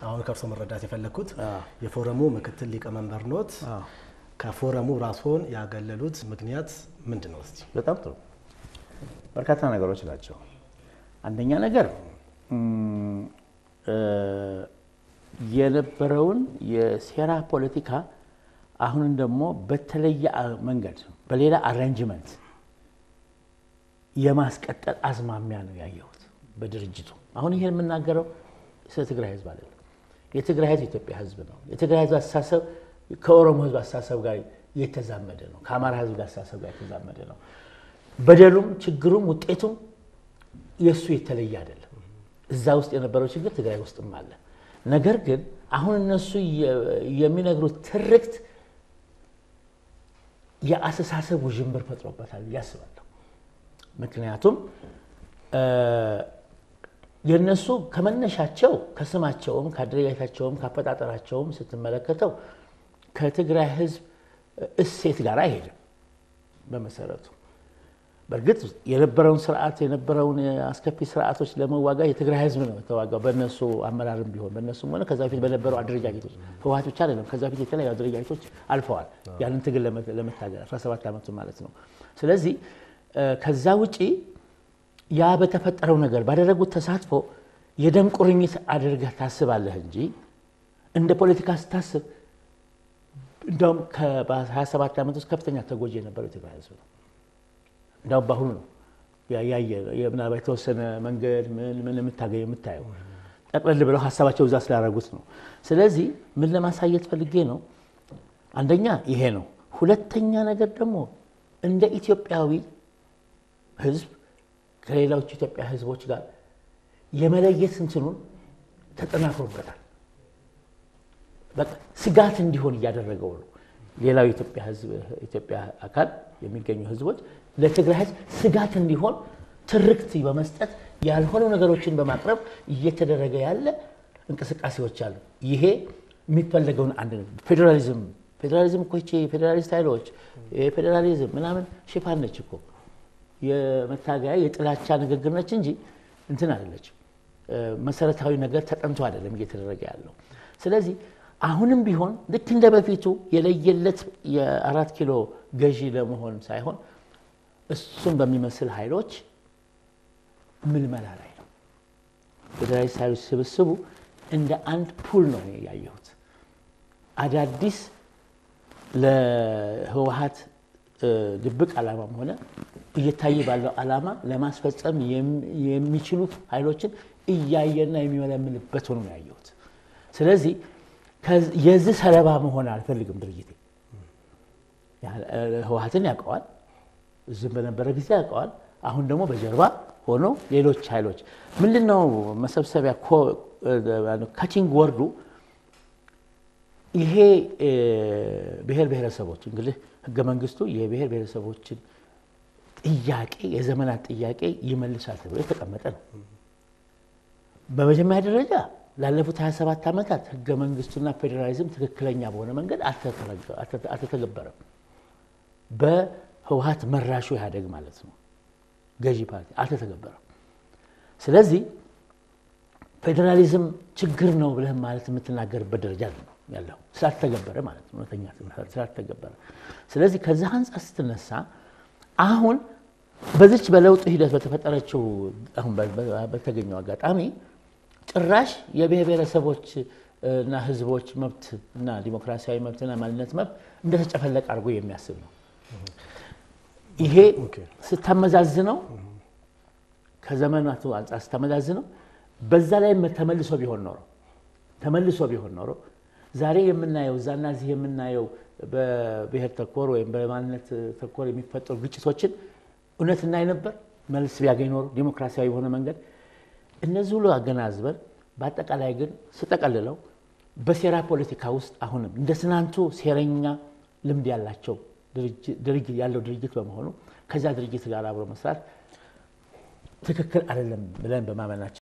አሁን ከእርሶ መረዳት የፈለግኩት የፎረሙ ምክትል ሊቀመንበር ኖት። ከፎረሙ ራስዎን ያገለሉት ምክንያት ምንድን ነው? እስቲ በጣም ጥሩ። በርካታ ነገሮች ናቸው። አንደኛ ነገር የነበረውን የሴራ ፖለቲካ አሁንም ደግሞ በተለየ መንገድ በሌላ አሬንጅመንት የማስቀጠል አዝማሚያ ነው ያየሁት በድርጅቱ። አሁን ይሄን የምናገረው ስለ ትግራይ ህዝብ አይደለም። የትግራይ ህዝብ የኢትዮጵያ ህዝብ ነው። የትግራይ ህዝብ አስተሳሰብ ከኦሮሞ ህዝብ አስተሳሰብ ጋር የተዛመደ ነው። ከአማራ ህዝብ ጋር አስተሳሰብ ጋር የተዛመደ ነው። በደሉም ችግሩም ውጤቱም የእሱ የተለየ አይደለም። እዛ ውስጥ የነበረው ችግር ትግራይ ውስጥም አለ። ነገር ግን አሁን እነሱ የሚነግሩት ትርክት የአስተሳሰብ ውዥንብር ፈጥሮበታል ብዬ አስባለሁ። ምክንያቱም የእነሱ ከመነሻቸው ከስማቸውም ከአደረጃጀታቸውም ከአፈጣጠራቸውም ስትመለከተው ከትግራይ ህዝብ እሴት ጋር አይሄድም በመሰረቱ። በእርግጥ የነበረውን ስርዓት የነበረውን አስከፊ ስርዓቶች ለመዋጋት የትግራይ ህዝብ ነው የተዋጋው። በእነሱ አመራርም ቢሆን በእነሱም ሆነ ከዛ በፊት በነበሩ አደረጃጀቶች ህወሓት ብቻ አይደለም። ከዛ በፊት የተለያዩ አደረጃጀቶች አልፈዋል ያንን ትግል ለመታገል 17 ዓመቱ ማለት ነው። ስለዚህ ከዛ ውጪ ያ በተፈጠረው ነገር ባደረጉት ተሳትፎ የደም ቁርኝት አድርገህ ታስባለህ እንጂ እንደ ፖለቲካ ስታስብ እንዲያውም በ27 ዓመት ውስጥ ከፍተኛ ተጎጂ የነበረው የትግራይ ህዝብ ነው። እንዲያውም በአሁኑ ነው ያየ ምናልባት የተወሰነ መንገድ ምን ምን የምታገኝ የምታየው ጠቅለል ብለው ሀሳባቸው እዛ ስላደረጉት ነው። ስለዚህ ምን ለማሳየት ፈልጌ ነው? አንደኛ ይሄ ነው። ሁለተኛ ነገር ደግሞ እንደ ኢትዮጵያዊ ህዝብ ከሌሎቹ ኢትዮጵያ ህዝቦች ጋር የመለየት እንትኑን ተጠናክሮበታል። በቃ ስጋት እንዲሆን እያደረገው ነው። ሌላው የኢትዮጵያ ህዝብ ኢትዮጵያ አካል የሚገኙ ህዝቦች ለትግራይ ህዝብ ስጋት እንዲሆን ትርክት በመስጠት ያልሆኑ ነገሮችን በማቅረብ እየተደረገ ያለ እንቅስቃሴዎች አሉ። ይሄ የሚፈለገውን አንድ ፌዴራሊዝም ፌዴራሊዝም እኮ ይቺ ፌዴራሊስት ኃይሎች የፌዴራሊዝም ምናምን ሽፋን ነች እኮ የመታገያ የጥላቻ ንግግር ነች እንጂ እንትን አይደለችም። መሰረታዊ ነገር ተጠንቶ አይደለም እየተደረገ ያለው። ስለዚህ አሁንም ቢሆን ልክ እንደ በፊቱ የለየለት የአራት ኪሎ ገዢ ለመሆን ሳይሆን እሱን በሚመስል ኃይሎች ምልመላ ላይ ነው። ፌዴራሊስት ኃይሎች ስብስቡ እንደ አንድ ፑል ነው ያየሁት። አዳዲስ ለህወሓት ድብቅ ዓላማም ሆነ እየታየ ባለው ዓላማ ለማስፈጸም የሚችሉ ኃይሎችን እያየና የሚመለምልበት ሆኖ ነው ያየሁት። ስለዚህ የዚህ ሰለባ መሆን አልፈልግም። ድርጅቴ ህወሓትን ያውቀዋል፣ እዚህም በነበረ ጊዜ ያውቀዋል። አሁን ደግሞ በጀርባ ሆኖ ሌሎች ኃይሎች ምንድን ነው መሰብሰቢያ ካቺንግ ወርዱ ይሄ ብሔር ብሔረሰቦች እንግዲህ ህገ መንግስቱ የብሔር ብሔረሰቦችን ጥያቄ የዘመናት ጥያቄ ይመልሳል ተብሎ የተቀመጠ ነው። በመጀመሪያ ደረጃ ላለፉት 27 ዓመታት ህገ መንግስቱና ፌዴራሊዝም ትክክለኛ በሆነ መንገድ አልተተገበረም። በህወሓት መራሹ ኢህአዴግ ማለት ነው ገዢ ፓርቲ አልተተገበረም። ስለዚህ ፌዴራሊዝም ችግር ነው ብለህ ማለት የምትናገርበት ደረጃ ነው ያለው ስላልተገበረ ማለት ነው። እውነተኛ ስላልተገበረ። ስለዚህ ከዚህ አንጻር ስትነሳ አሁን በዚች በለውጡ ሂደት በተፈጠረችው አሁን በተገኘው አጋጣሚ ጭራሽ የብሔር ብሔረሰቦች እና ህዝቦች መብት እና ዲሞክራሲያዊ መብትና ማንነት መብት እንደተጨፈለቀ አድርጎ የሚያስብ ነው። ይሄ ስታመዛዝነው ከዘመናቱ አንጻር ስታመዛዝነው በዛ ላይ ተመልሶ ቢሆን ኖሮ ተመልሶ ቢሆን ኖሮ ዛሬ የምናየው እዛና እዚህ የምናየው በብሔር ተኮር ወይም በማንነት ተኮር የሚፈጠሩ ግጭቶችን እውነት እናይ ነበር። መልስ ቢያገኝ ኖሮ ዲሞክራሲያዊ በሆነ መንገድ እነዚህ ሁሉ አገናዝበን፣ በአጠቃላይ ግን ስጠቀልለው በሴራ ፖለቲካ ውስጥ አሁንም እንደ ትናንቱ ሴረኛ ልምድ ያላቸው ያለው ድርጅት በመሆኑ ከዛ ድርጅት ጋር አብሮ መስራት ትክክል አይደለም ብለን በማመናችን